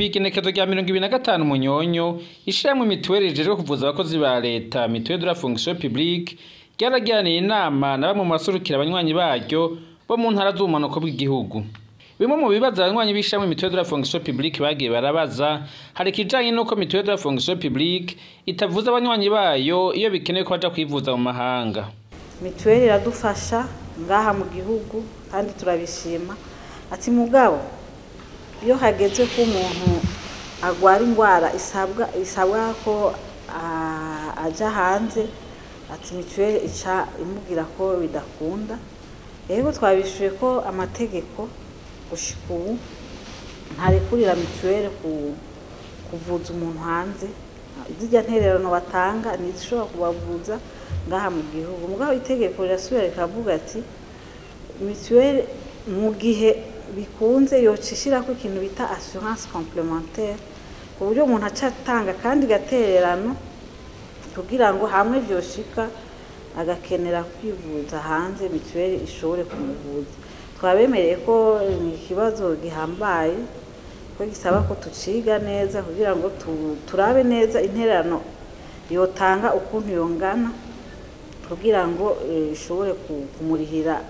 kw'igenekezo rya mirongo ibiri na gatanu munyonyo ishirahamwe mituweli rijejwe kuvuza abakozi ba leta mituweli de la fonction publique ryaragiraniye inama na bamwe mu baserukira abanywanyi baryo bo mu ntara z'ubumanuko bw'igihugu bimwe mu bibazo abanywanyi b'ishirahamwe mituweli de la fonction publique bagiye barabaza hari ikijanye n'uko mituweli de la fonction publique itavuza abanywanyi bayo iyo bikenewe ko baja kwivuza mu mahanga mituweli iradufasha ngaha mu gihugu kandi turabishima ati mugabo iyo hageze ko umuntu agwara indwara isabwa isabwa ko ah, aja hanze ati mituweli ica imubwira ko bidakunda rero twabishuye ko amategeko gushika ubu ntarekurira mituweli ku kuvuza umuntu hanze zirya ntererano batanga ntizishobora kubavuza ngaha mu gihugu mugabo itegeko rirasubira rikavuga ati mituweli mu gihe bikunze yoca ishirako ikintu bita assurance complementaire ku buryo umuntu aca atanga kandi gatererano kugira ngo hamwe vyoshika agakenera kwivuza hanze mituweli ishobore kumuvuza twabemereye ko ni ikibazo gihambaye ko gisaba ko tuciga neza kugira ngo tu- turabe neza intererano yotanga ukuntu yongana kugira ngo eh, ishobore ku- kumurihira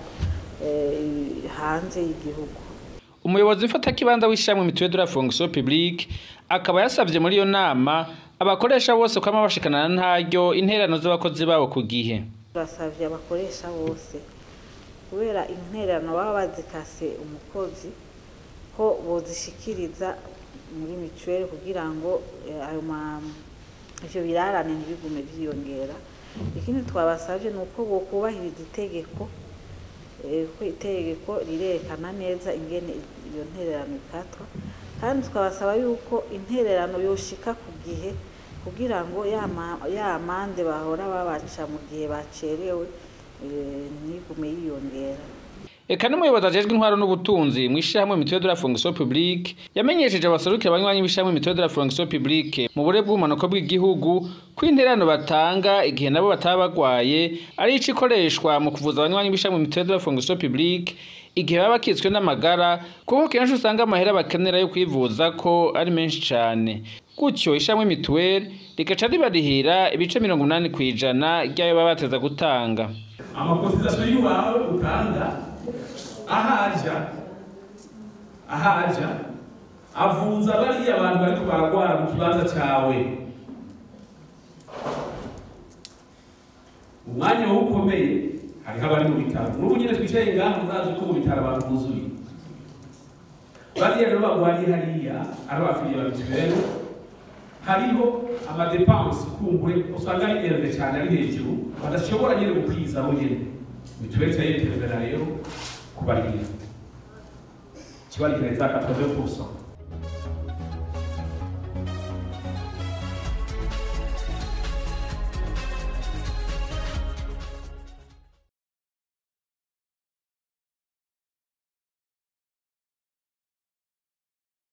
eh, hanze y'igihugu umuyobozi w'ifatakibanza w'ishirahamwe mituweli de la fonction publique akaba yasavye muri iyo nama abakoresha bose kwama bashikana na ntaryo intererano z'abakozi babo ku gihe turasavye abakoresha bose kubera intererano baba bazikase umukozi ko bozishikiriza muri mituweli kugira ngo eh, ayo ma ivyo birarane ntibigume vyiyongera ikindi twabasavye ni uko bokubahiriza itegeko eh, ko itegeko rirerekana neza ingene iyo ntererano ikatwa kandi tukabasaba yuko intererano yoshika ku gihe kugira ngo ya ma- ya mande bahora babaca mu gihe bacerewe eh, ntigume yiyongera eka n'umuyobozi ajejwe intwaro n'ubutunzi mw'ishirahamwe mituweli de la fonction publique yamenyesheje abaserukira abanywanyi b'ishirahamwe mituweli de la fonction publique mu bure bw'ubumanuko bw'igihugu ko intererano batanga igihe nabo bataba bagwaye ari ico ikoreshwa mu kuvuza abanywanyi b'ishirahamwe mituweli de la fonction publique igihe baba bakitswe n'amagara kuko kenshi usanga amahera bakenera yo kwivuza ko ari menshi cane gutyo ishamwe mituweli rigaca ribarihira ibice mirongo umunani kw'ijana ry'ayo baba bateza gutanga amakotizasiyo y'iwawe utanga ahaja ahaja avunza bariya abantu bariko baragwara mu kibanza cawe umwanya wo ukomeye hariho abari mu bitaro n'ubu nyine twicaye ngaha muzazi ko mu bitaro abantu buzuye bariya rero bagwariye hariya ari abafiliye ba mituweli hariho amadepanse kumbure usanga ari ndende cyane ari hejuru badashobora nyine gukwiza bo nyine mituweli cyayiperezida rero kubarihira kibarihira za 80%